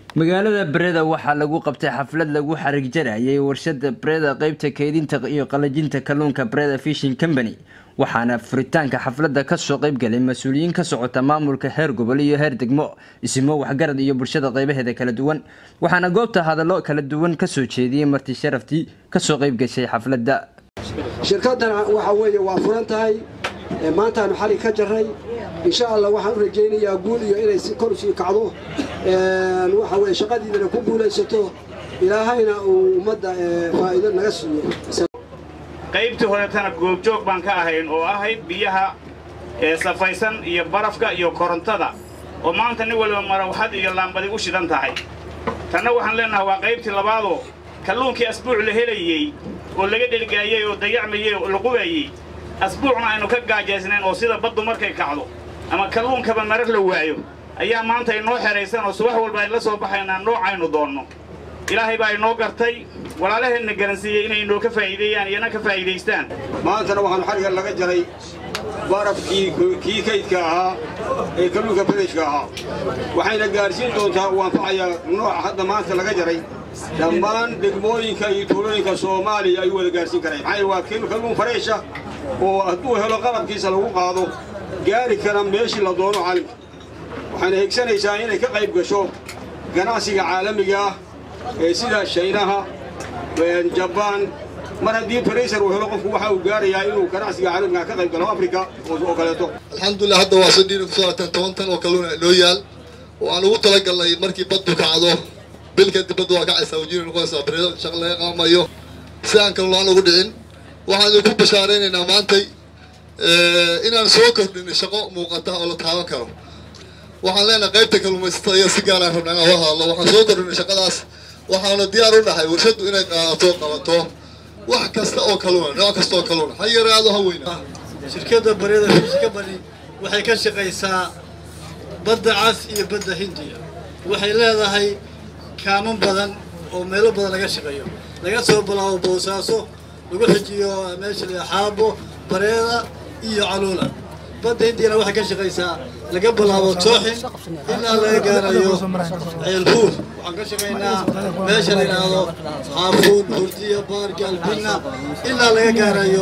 magaalada breda waxaa lagu qabtay xaflad lagu xarig jarayay warshada breda qeybta keydinta iyo qalajinta kalluunka breda fishing company waxaana furitaanka xafladda kasoo qeybgalay mas-uuliyiin ka socota maamulka heer gobol iyo heer degmo isimo waxgarad iyo bulshada qeybaheeda kala duwan waxaana goobta hadallo kala duwan kasoo jeediyey marti sharaftii kasoo qeybgashay xafladda shirkaddan waxa weeye waa furan tahay maantaanu xalig ka jarray insha allah waxaan u rajaynayaa guul iyo inay kor usii kacdo waxa weye shaqadiidana ku guulaysato ilaahayna uu ummadda faa'iido naga siiyo qaybtii horetana goobjoog baan ka ahayn oo ahayd biyaha ee safaysan iyo barafka iyo korontada oo maanta nin waliba marawxad iyo laambadi u shidan tahay tanna waxaan leennahay waa qaybtii labaadoo kalluunkii asbuuc la helayey oo laga dhelgaayey oo dayacmayey oo la qubayey asbuucna aynu ka gaajaysnayn oo sida baddu markay kacdo ama kalluunkaba marar la waayo ayaa maanta inoo xehaysan oo subax walba ay la soo baxaynaa noocaynu doonno ilaahay baa inoo gartay walaalaheenna garansiiyey inay inoo ka faa'iideeyaan iyana ka faa'iidaystaan maantana waxaanu xadhigga laga jaray barafkii kii kaydka ahaa ee kalluunka badashka ahaa waxayna gaadhsiin doontaa uu anfacayaa nooca hadda maanta laga jaray dhammaan degmooyinka iyo tuulooyinka soomaaliya ayuu wada gaadhsiin karaya maxaa waa kalluun fareesha oo hadduu helo qalabkiisa lagu qaado gaari kara meeshii la doono caalimka waxayna higsanaysaa inay ka qayb gasho ganacsiga caalamiga ah ee sida shaynaha jabaan mar haddii farayser uu helo qofku waxa uu gaarayaa inuu ganacsiga caalamiga ka qayb galo afrika oo kaleeto alxamdulilah hadda waa sadhiina kusoo laabteen toban tan oo kalluuna noo yaal oo aan ugu talagalnay markii baddu kacdo bil kadib baddu waa kacaysaa wajiina noqonaysaa bareedo shaq laga qaamayo si aan kalluunaan ugu dhicin waxaan idinku bashaaraynaynaa maantay inaan soo kordhin shaqo muuqata oo la taaban karo waxaan leenahay qaybta kalluumaysatada iyo si gaaraan rabnaa inaan wada hadlo waxaan soo kordhinay shaqadaas waxaana diyaar u nahay warshaddu inay qaadato qabato wax kasta oo kalluuna nooc kasta oo kalluuna ha yaraado ha weyna shirkadda baryada fish company waxay ka shaqaysaa badda cas iyo badda hindiya waxay leedahay kaaman badan oo meelo badan laga shaqeeyo laga soo bilaabo boosaaso lagu xijiyo meesha la xaabo bareeda iyo caluula badda hindiyana waxay ka shaqaysaa laga bilaabo tooxin ilaa laga gaarayo ceelhuur waxaan ka shaqaynaa meesha la yidhaahdo xaafuun hurdiya baarki albina ilaa laga gaarayo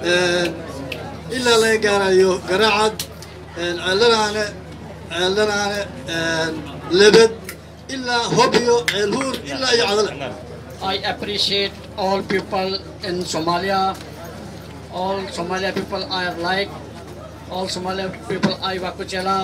ilaa laga gaarayo garaacad ceeldhanaane ceeldhanaane lebed ilaa hobyo ceelhuur ilaa iyo cadale I appreciate all people in Somalia. All Somalia people I like. All Somalia people I Wakuchela.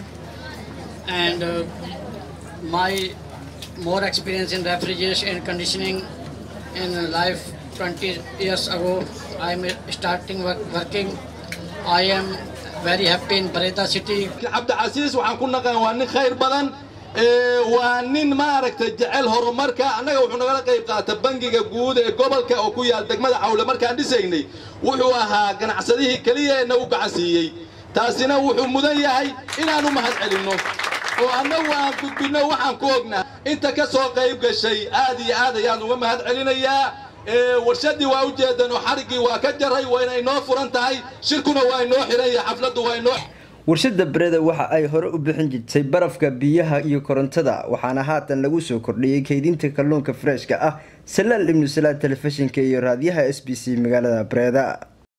And uh, my more experience in refrigeration and conditioning in life 20 years ago. I'm starting work, working. I am very happy in Bareta city. عبد العزيز وعن كنا قوانين خير بدن waa nin maaragtay jecel horumarka annaga wuxuu nagala qayb qaata bangiga guud ee gobolka oo ku yaal degmada cawle markaan dhisaynay wuxuu ahaa ganacsadihii keliya ee nagu gacansiiyey taasina wuxuu mudan yahay inaan u mahad celinno oo annagu aan gudbinno waxaan ku ognaa inta ka soo qayb gashay aad iyo aad ayaan uga mahad celinayaa warshadii waa u jeedan oo xariggii waa ka jaray wayna inoo furan tahay shirkuna waa inoo xiran yahay xafladdu waa inoo warshada breda waxa ay hore u bixin jirtay barafka biyaha iyo korontada waxaana haatan lagu soo kordhiyey keydinta kalluunka freshka ah salaal ibnu salaad telefishinka iyo raadiyaha s b c magaalada breda